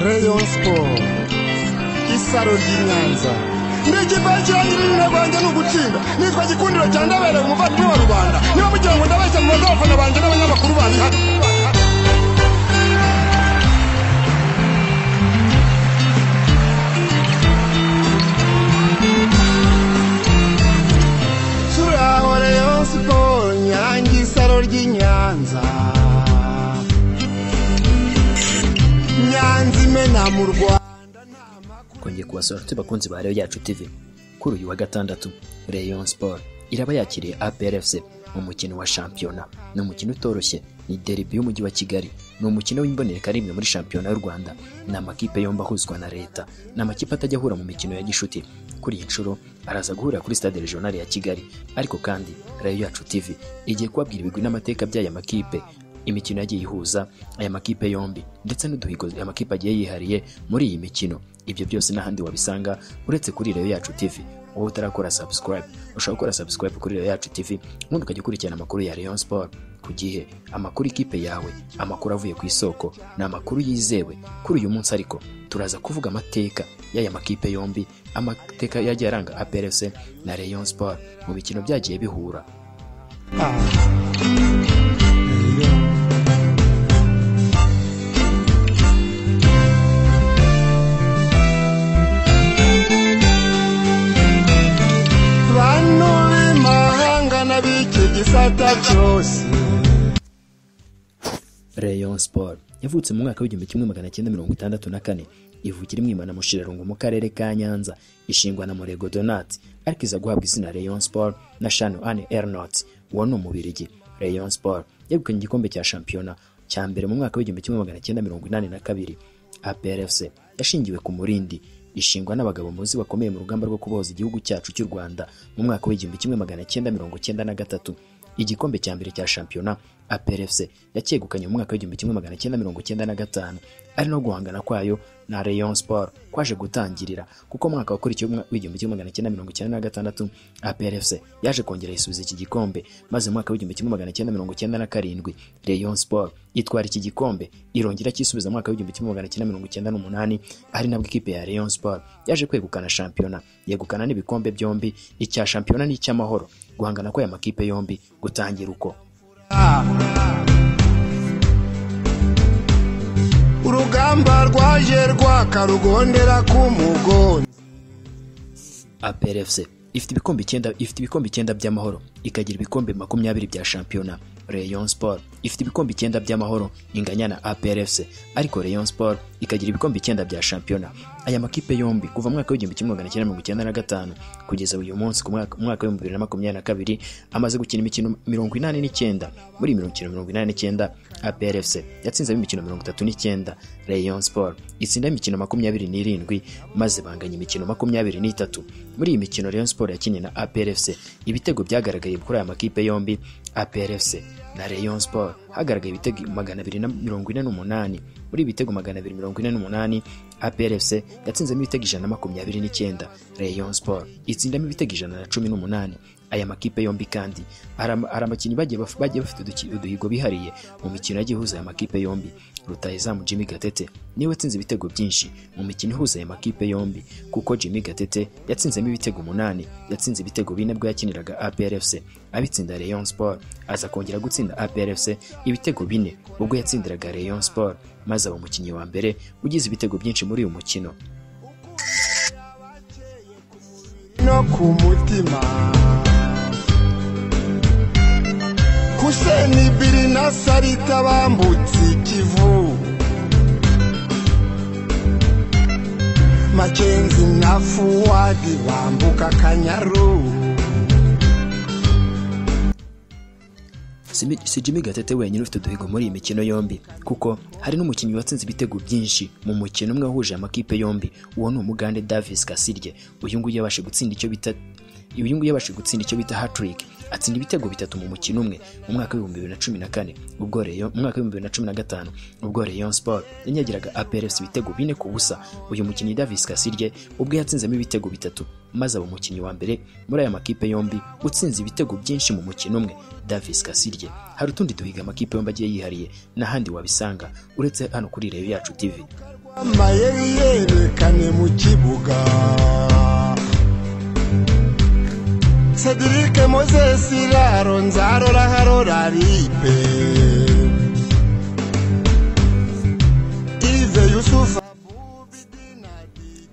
Rayon Sport isaro ry'inyanza ndigipakirangirira rwanjye ni ugutsinda nitwa gikundiro cya ndabereye umuvandimwe wa rubanda niba mugira ngo ndabeshya mu baza abafana banjye n'abanyamakuru bandi hano turaho Rayon Sport nyange isaro ry'inyanza nyanza imena mu rwanda kongeye kubasura inshuti bakunzi ba Rayon yacu TV kuri uyu wa gatandatu Rayon Sport iraba yakiriye APR FC mu mukino wa shampiyona ni umukino utoroshye ni derby y'umujyi wa Kigali ni umukino w'imbonerekarimwe muri shampiyona y'u Rwanda ni amakipe yombi ahuzwa na leta ni amakipe atajya ahura mu mikino ya gishuti kuri iyi nshuro araza guhurira kuri stade regionale ya Kigali ariko kandi Rayon yacu TV igiye kubabwira ibigwi n'amateka by'aya makipe imikino yagiye ihuza aya makipe yombi ndetse n'uduhigo aya makipe agiye yihariye muri iyi mikino ibyo byose n'ahandi wabisanga uretse kuri Rayon yacu TV wowe utarakora subscribe ushobora gukora subscribe kuri Rayon yacu TV ubundi ukajya ukurikirana amakuru ya Rayon Sport ku gihe amakuru ikipe yawe amakuru avuye ku isoko ni amakuru yizewe kuri uyu munsi ariko turaza kuvuga amateka y'aya makipe yombi amateka yagiye aranga APRFC na Rayon Sport mu mikino byagiye bihura bantu b'imahanga n'ab'iki gisata cyose Rayon Sport yavutse mu mwaka w'igihumbi kimwe magana cyenda mirongo itandatu na kane ivukira imwimana mushirarungu mu karere ka Nyanza ishingwa na Murego Donat ariko iza guhabwa izina Rayon Sport na Shano Anne Ernot wa ni umubirigi Rayon Sport yegukanye igikombe cya shampiyona cya mbere mu mwaka w'igihumbi kimwe magana cyenda mirongo inani na kabiri APRFC yashingiwe ku murindi ishingwa n'abagabo muzi bakomeye mu rugamba rwo kubohoza igihugu cyacu cy'u Rwanda mu mwaka w'igihumbi kimwe magana cyenda mirongo cyenda na gatatu igikombe cya mbere cya shampiyona APRFC yacyegukanye mu mwaka w'igihumbi kimwe magana cyenda mirongo cyenda na gatanu ari no guhangana kwayo na Rayon Sport kwaje gutangirira kuko mu mwaka wakurikiye umwa- w'igihumbi kimwe magana cyenda mirongo cyenda na gatandatu APRFC yaje kongera isubiza iki gikombe maze mu mwaka w'igihumbi kimwe magana cyenda mirongo cyenda na karindwi Rayon Sport itwara iki gikombe irongera cyisubiza mu mwaka w'igihumbi kimwe magana cyenda mirongo cyenda n'umunani ari nabwo ikipe ya Rayon Sport yaje kwegukana shampiyona yegukana n'ibikombe byombi icya shampiyona n'icy'amahoro guhangana kw'aya makipe yombi gutangira uko urugamba rwaje rwakarugondera ku mugongo APRFC ifite ibikombe icyenda ifite ibikombe icyenda by'amahoro ikagira ibikombe makumyabiri bya shampiyona Rayon Sport ifite ibikombe icyenda by'amahoro inganya na APRFC ariko Rayon Sport ikagira ibikombe icyenda bya shampiyona aya makipe yombi kuva mu mwaka w'igihumbi kimwe magana cyenda mirongo icyenda na gatanu kugeza uyu munsi ku mwaka umwaka w'ibihumbi bibiri na makumyabiri na kabiri amaze gukina imikino mirongo inani n'icyenda muri iyi mikino mirongo inani n'icyenda APRFC yatsinzemo imikino mirongo itatu n'icyenda Rayon Sport itsinda imikino makumyabiri n'irindwi maze banganya imikino makumyabiri n'itatu muri iyi mikino Rayon Sport yakinnye na APRFC ibitego byagaragaye kuri aya makipe yombi APRFC na Rayon Sport hagaragaye ibitego magana abiri na mirongo ine n'umunani muri ibi bitego magana abiri mirongo ine n'umunani APRFC yatsinzemo ibitego ijana na makumyabiri n'icyenda Rayon Sport itsindamo ibitego ijana na cumi n'umunani aya makipe yombi kandi hari ama- hari abakinnyi bagiye baf- bagiye bafite uduki- uduhigo bihariye mu mikino yagiye ihuza aya makipe yombi rutahizamu Jimmy Gatete niwe watsinze ibitego byinshi mu mikino ihuza aya makipe yombi kuko Jimmy Gatete yatsinzemo ibitego umunani yatsinze ibitego bine bwo yakiniraga APRFC abitsinda Rayon Sport aza kongera gutsinda APRFC ibitego bine ubwo yatsindiraga Rayon Sport maze aba umukinnyi wa mbere ugize ibitego byinshi muri uyu mukino no ku mutima Huseni biri na Sarita bambutse ikivu Makenzi na Fuwadi bambuka Kanyaru Si- si Jimmy Gatete wenyine ufite uduhigo muri iyi mikino yombi kuko hari n'umukinnyi watsinze ibitego byinshi mu mukino umwe wahuje amakipe yombi uwo ni umugande Davis Kasirye uyu nguyu yabashe gutsinda icyo bita uyu nguyu yabashe gutsinda icyo bita hat-trick atsinda ibitego bitatu mu mukino umwe mu mwaka w'ibihumbi bibiri na cumi na kane ubwo Rayon mu mwaka w'ibihumbi bibiri na cumi na gatanu ubwo Rayon Sport yanyagiraga APRFC ibitego bine ku busa uyu mukinnyi Davis Kasirye ubwo yatsinzemo ibitego bitatu maze aba umukinnyi wa mbere muri aya makipe yombi utsinze ibitego byinshi mu mukino umwe Davis Kasirye hari utundi duhiga amakipe yombi agiye yihariye n'ahandi wabisanga uretse hano kuri Rayon yacu TV amayeri yerekane mu kibuga sedirike mozesi raro nzarora harora ripe ive yusufu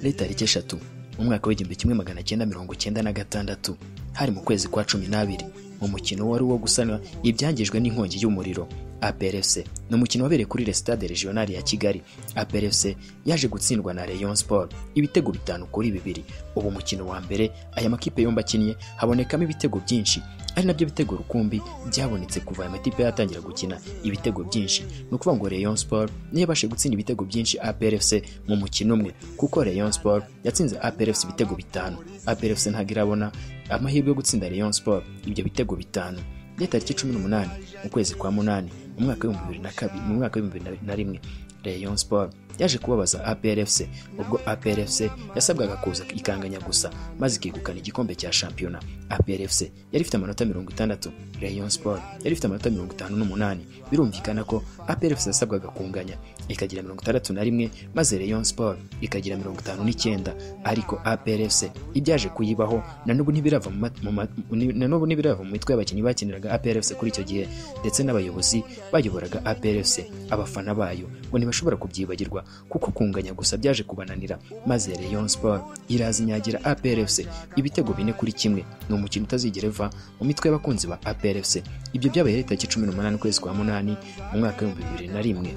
leta tariki eshatu mu mwaka w'igihumbi kimwe magana cyenda mirongo cyenda na gatandatu hari mu kwezi kwa cumi n'abiri mu mukino wari uwo gusanwa ibyangijwe n'inkongi y'umuriro APRFC ni umukino wabereye kuri Le Stade Regional ya Kigali APRFC yaje gutsindwa na Rayon Sport ibitego bitanu kuri bibiri ubu mukino wa mbere aya makipe yombi akinnye habonekamo ibitego byinshi ari nabyo bitego rukumbi byabonetse kuva aya makipe yatangira gukina ibitego byinshi ni ukuvuga ngo Rayon Sport niyo yabashije gutsinda ibitego byinshi APRFC mu mukino umwe kuko Rayon Sport yatsinze APRFC ibitego bitanu APRFC ntabwo irabona amahirwe yo gutsinda Rayon Sport ibyo bitego bitanu ya tariki cumi n'umunani mu kwezi kwa munani mu mwaka w'ibihumbi bibiri na kabiri mu mwaka w'ibihumbi bibiri na rimwe Rayon Sport yaje kubabaza APRFC ubwo APRFC yasabwaga kuza ikanganya gusa maze ikegukana igikombe cya shampiyona APRFC yari ifite amanota mirongo itandatu Rayon Sport yari ifite amanota mirongo itanu n'umunani birumvikana ko APRFC yasabwaga kunganya ikagira mirongo itandatu na rimwe maze Rayon Sport ikagira mirongo itanu n'icyenda ariko APRFC ibyaje kuyibaho na n'ubu ntibirava mu mat- mu mat- ni- na n'ubu ntibirava mu mitwe y'abakinnyi bakiniraga APRFC kuri icyo gihe ndetse n'abayobozi bayoboraga APRFC abafana bayo ngo ntibashobora kubyibagirwa kuko kunganya gusa byaje kubananira maze Rayon Sport iraza inyagira APRFC ibitego bine kuri kimwe ni umukino utazigera uva mu mitwe y'abakunzi ba APRFC ibyo byabaye ari tariki cumi n'umunani ukwezi kwa munani mu mwaka w'ibihumbi bibiri na rimwe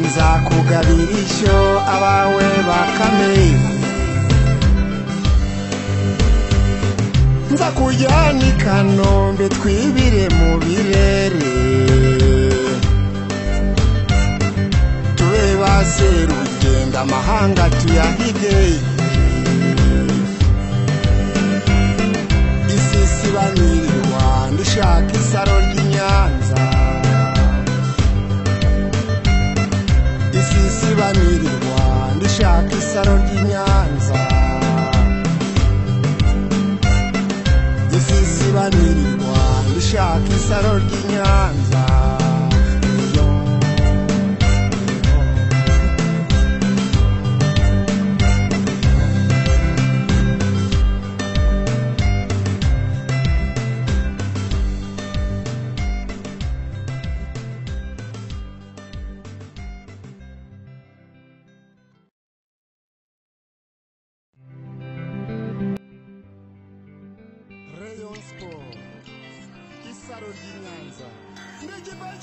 nzakugabira ishyo abawe bakame nzakujyana i kanombe twibire mu birere tube ba serugendo amahanga tuyahige isi sibanirwa ndishaka isaro ry'i nyanza isisibanirwa ndishaka isaro ry'i nyanza isisibanirwa ndishaka isaro ry'i nyanza Iyo, iyo. Rayon Sport, isaro ry'i Nyanza.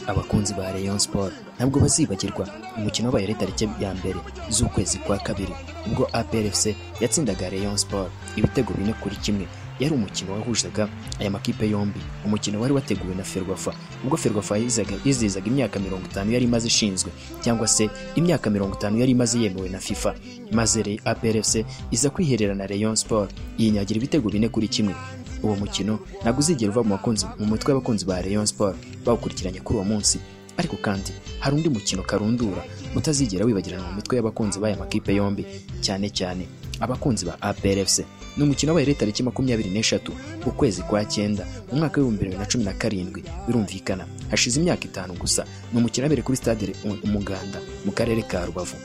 abakunzi ba Rayon Sport ntabwo bazibagirwa umukino wabaye ari tariki ya mbere z'ukwezi kwa kabiri ubwo APRFC yatsindaga Rayon Sport ibitego bine kuri kimwe yari umukino wahuzaga aya makipe yombi umukino wari wateguwe na Ferwafa ubwo Ferwafa yizaga- yizihizaga imyaka mirongo itanu yari imaze ishinzwe cyangwa se imyaka mirongo itanu yari imaze yemewe na FIFA maze Re- APRFC iza kwiherera na Rayon Sport yinyagira ibitego bine kuri kimwe uwo mukino ntabwo uzigera uva mu bakunzi mu mutwe w'abakunzi ba Rayon Sport bawukurikiranye kuri uwo munsi ariko kandi hari undi mukino karundura utazigera wibagirana mu mitwe y'abakunzi b'aya makipe yombi cyane cyane abakunzi ba APRFC ni umukino wabaye ari tariki makumyabiri n'eshatu ukwezi kwa cyenda mu mwaka w'ibihumbi bibiri na cumi na karindwi birumvikana hashize imyaka itanu gusa ni umukino wabereye kuri stade Re- Umuganda mu karere ka Rubavu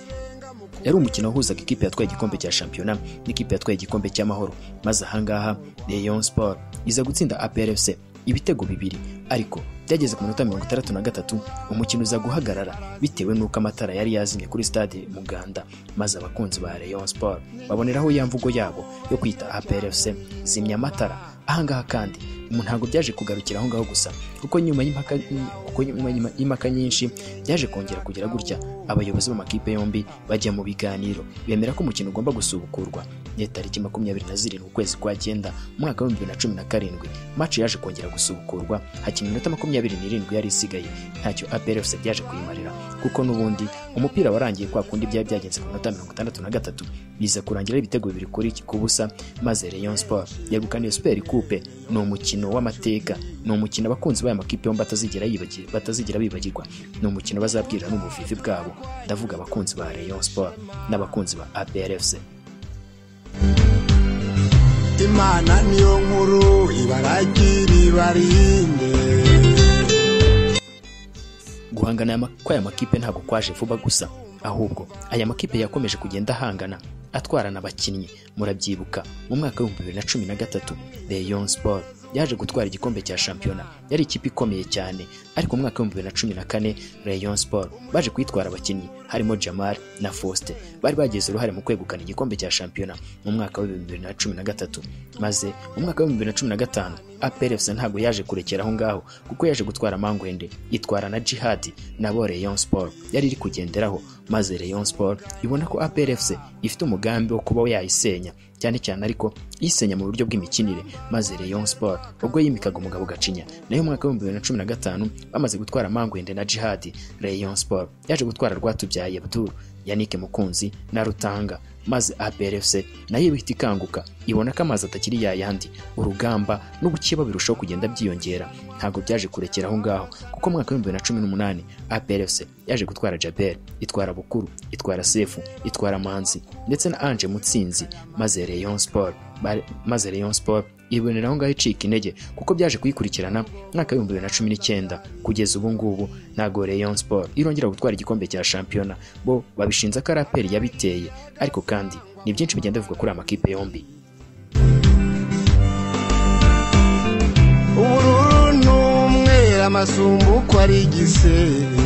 yari umukino wahuzaga ikipe yatwaye igikombe cya shampiyona n'ikipe yatwaye igikombe cy'amahoro maze ahangaha Rayon Sport iza gutsinda APRFC ibitego bibiri ariko byageze ku minota mirongo itandatu na gatatu umukino uza guhagarara bitewe n'uko amatara yari yazimye kuri stade Muganda maze abakunzi ba Rayon Sport baboneraho ya mvugo yabo yo kwita APRFC zimya amatara ahangaha kandi umuntu ntabwo byaje kugarukira aho ngaho gusa kuko nyuma y'impaka kuko nyuma y'impaka nyinshi byaje kongera kugira gutya abayobozi b'amakipe yombi bajya mu biganiro bemera ko umukino ugomba gusubukurwa ni tariki makumyabiri na zirindwi ukwezi kwa cyenda umwaka w'ibihumbi bibiri na cumi na karindwi maci yaje kongera gusubukurwa hakina iminota makumyabiri n'irindwi yari isigaye ntacyo aperefuse byaje kuyimarira kuko n'ubundi umupira warangiye kwa kundi byari byagenze ku minota mirongo itandatu na gatatu biza kurangira ibitego bibiri kuri ku busa maze Rayon Sport yegukaniye Super Coupe ni umukino w'amateka ni umukino abakunzi b'aya makipe yombi batazigera yibagira batazigera bibagirwa ni umukino bazabwirira n'ubuvivi bwabo ndavuga abakunzi ba Rayon Sport n'abakunzi ba APRFC imana niyo nkuru ibaragire ibarinde guhangana aya ma- kw'aya makipe ntabwo kwaje vuba gusa ahubwo aya makipe yakomeje kugenda ahangana atwarana abakinnyi murabyibuka mu mwaka w'ibihumbi bibiri na cumi na gatatu Rayon Sport yaje gutwara igikombe cya shampiyona yari ikipe ikomeye cyane ariko mu mwaka w'ibihumbi bibiri na cumi na kane Rayon Sport baje kwitwara abakinnyi harimo Jamal na Faustin bari bagize uruhare mu kwegukana igikombe cya shampiyona mu mwaka w'ibihumbi bibiri na cumi na gatatu maze mu mwaka w'ibihumbi bibiri na cumi na gatanu APRFC ntabwo yaje kurekera aho ngaho kuko yaje gutwara Mangwende itwara na Jihad nabo Rayon Sport yari iri kugenderaho maze Rayon Sport ibona ko APRFC ifite umugambi wo kuba yayisenya cyane cyane ariko yisenya mu buryo bw'imikinire maze Rayon Sport ubwo yimikaga umugabo Gacinya nayo mu mwaka w'ibihumbi bibiri na cumi na gatanu bamaze gutwara Mangwende na Jihad Rayon Sport yaje gutwara Rwatubyaye Abdul Yannick Mukunzi na Rutanga maze APRFC nayo ibihita ikanguka ibona ko amazi atakiri ya yandi urugamba n'ubukeba birushaho kugenda byiyongera ntabwo byaje kurekera aho ngaho kuko mu mwaka w'ibihumbi bibiri na cumi n'umunani APRFC yaje gutwara Jabel itwara Bukuru itwara Sefu itwara Manzi ndetse na Ange Mutsinzi maze Rayon Sport bari- maze Rayon Sport ibonera aho ngaho icika intege kuko byaje kuyikurikirana mwaka w'ibihumbi bibiri na cumi n'icyenda kugeza ubu ngubu ntabwo Rayon Sport irongera gutwara igikombe cya shampiyona bo babishinza ko raperi yabiteye ariko kandi ni byinshi bigenda bivuga kuri aya makipe yombi ubururu n'umweru amasumbu uko ari igisebe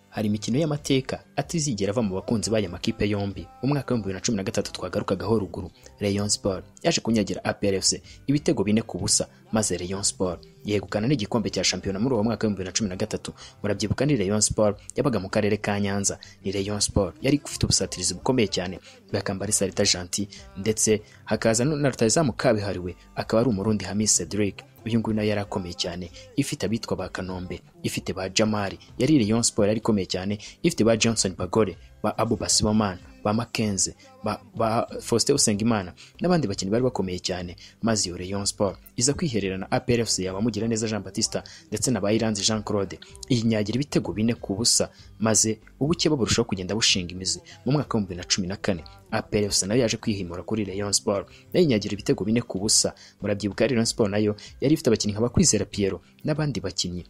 hari imikino y'amateka atazigera ava mu bakunzi b'aya makipe yombi mu mwaka w'ibihumbi bibiri na cumi na gatatu twagarukagaho ruguru Rayon Sport yaje kunyagira APRFC ibitego bine ku busa maze Rayon Sport yegukana n'igikombe cya shampiyona muri uwo mwaka w'ibihumbi bibiri na cumi na gatatu murabyibuka ni Rayon Sport yabaga mu karere ka Nyanza ni Rayon Sport yari ifite ubusatirizi bukomeye cyane bakambara Salita Gentil ndetse hakaza na rutahizamu kabihariwe akaba ari umurundi Hamis Cedric uyu nguyu nayo yari akomeye cyane ifite abitwa ba kanombe ifite ba jamari yari Rayon Sport yari ikomeye cyane ifite ba johnson bagore ba abu basibomana ba makenze ba, ba faustin usengimana n'abandi bakinnyi bari bakomeye cyane maze iyo Rayon Sport iza kwiherera na aprfc yaba mugira neza jean batista ndetse na bayiranzi jean claude iyinyagira ibitego bine ku busa maze ubukeba burushaho kugenda bushinga imizi mu mwaka w'ibihumbi bibiri na cumi na kane aprfc nayo yaje kwihimura kuri Rayon Sport nayo inyagira ibitego bine ku busa murabyibuka Rayon Sport nayo yari ifite abakinnyi nka bakwizera Pierrot n'abandi bakinnyi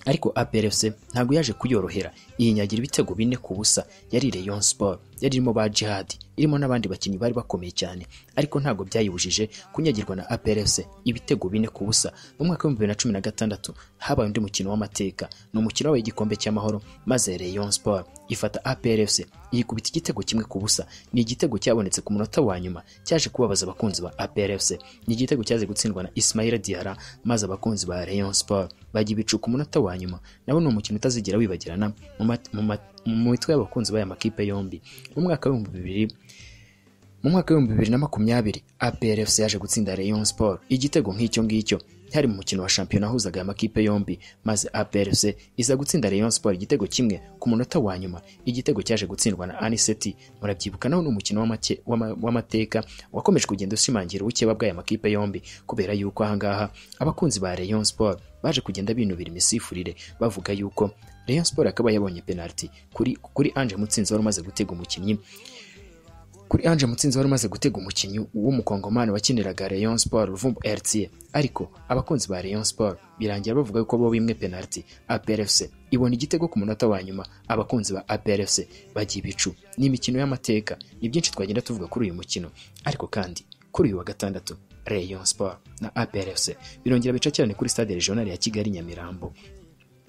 ariko APRFC ntabwo yaje kuyorohera yinyagira ibitego bine ku busa yari Rayon Sport yari irimo ba Jihad irimo n'abandi bakinnyi bari bakomeye cyane ariko ntabwo byayibujije kunyagirwa na APRFC ibitego bine ku busa mu mwaka w'ibihumbi bibiri na cumi na gatandatu habaye undi mukino w'amateka ni umukino wabaye igikombe cy'amahoro maze Rayon Sport ifata APRFC yikubita igitego kimwe ku busa ni igitego cyabonetse ku munota wa nyuma cyaje kubabaza abakunzi ba APRFC ni igitego cyaje gutsindwa na Ismaila Diarra maze abakunzi ba Rayon Sport bajya ibicuka umunota wa nyuma nabo ni umukino utazigera wibagirana mu mat- mu mat- mu mitwe y'abakunzi b'aya makipe yombi mu mwaka w'ibihumbi bibiri mu mwaka w'ibihumbi bibiri na makumyabiri APRFC yaje gutsinda Rayon Sport igitego nk'icyo ngicyo cyari mu mukino wa shampiyona wahuzaga aya makipe yombi maze APRFC iza gutsinda Rayon Sport igitego kimwe ku munota wa nyuma igitego cyaje gutsindwa na Aniseti murabyibuka naho ni umukino w'amake- w'ama- w'amateka wakomeje kugenda ushimangira ubukeba bw'aya makipe yombi kubera yuko ahangaha abakunzi ba Rayon Sport baje kugenda binubira imisifurire bavuga yuko Rayon Sport akaba yabonye penaliti kuri kuri Ange Mutsinzi wari umaze gutega umukinnyi kuri Ange Mutsinzi wari umaze gutega umukinnyi w'umukongomani wakiniraga Rayon Sport Ruvumbu RTA ariko abakunzi ba Rayon Sport birangira bavuga ko bo bimwe penalty APRFC ibona igitego ku munota wa nyuma abakunzi ba APRFC bagiye ibicu ni imikino y'amateka ni byinshi twagenda tuvuga kuri uyu mukino ariko kandi kuri uyu wa gatandatu Rayon Sport na APRFC birongera bica cyane kuri stade regional ya Kigali Nyamirambo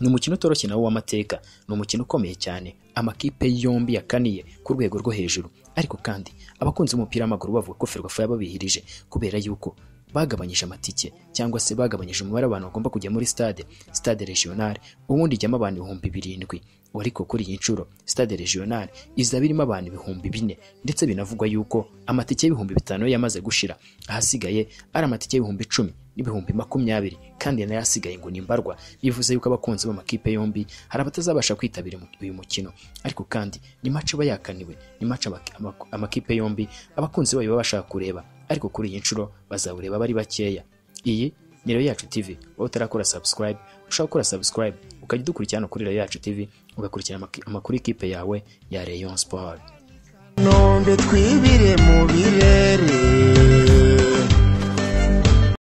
ni umukino utoroshye nawo w'amateka ni umukino ukomeye cyane amakipe yombi yakaniye ku rwego rwo hejuru ariko kandi abakunzi b'umupira w'amaguru bavuga ko ferwafa yababihirije kubera yuko bagabanyije amatike cyangwa se bagabanyije umubare w'abantu bagomba kujya muri stade stade regionale ubundi ijyamo abantu ibihumbi birindwi ariko kuri iyi nshuro stade regionale izaba irimo abantu ibihumbi bine ndetse binavugwa yuko amatike y'ibihumbi bitanu yo yamaze gushira ahasigaye ari amatike y'ibihumbi icumi n'ibihumbi makumyabiri kandi nayo asigaye ngo nimbarwa bivuze yuko abakunzi b'amakipe yombi hari abatazabasha kwitabira uyu mukino ariko kandi ni mace aba yakaniwe ni mace amakipe yombi abakunzi bayo baba bashaka kureba ariko kuri iyi nshuro bazawureba bari bakeya iyi ni rero yacu tv wowe utarakora subscribe ushaka gukora subscribe ukajya udukurikirana kuri rero yacu tv ugakurikirana amaki- amakuru y'ikipe yawe ya rayon sport nombe twibire mu birere